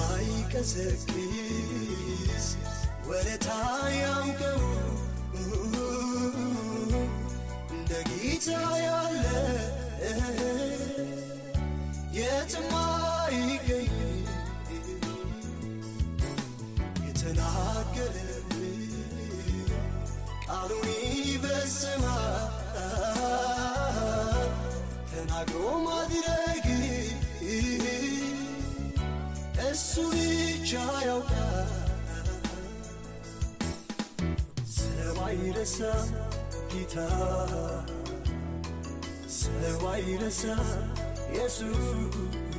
የማይቀዘቅዝ ወለታ ያውቀው እንደ ጌታ ያለ የትም አይገኝ የተናገረብን ቃሉን ይፈጽማል ተናግሮ ማድረግ እሱ ብቻ ያውቃል ሰው አይረሳ ጌታ ሰው አይረሳ ኢየሱስ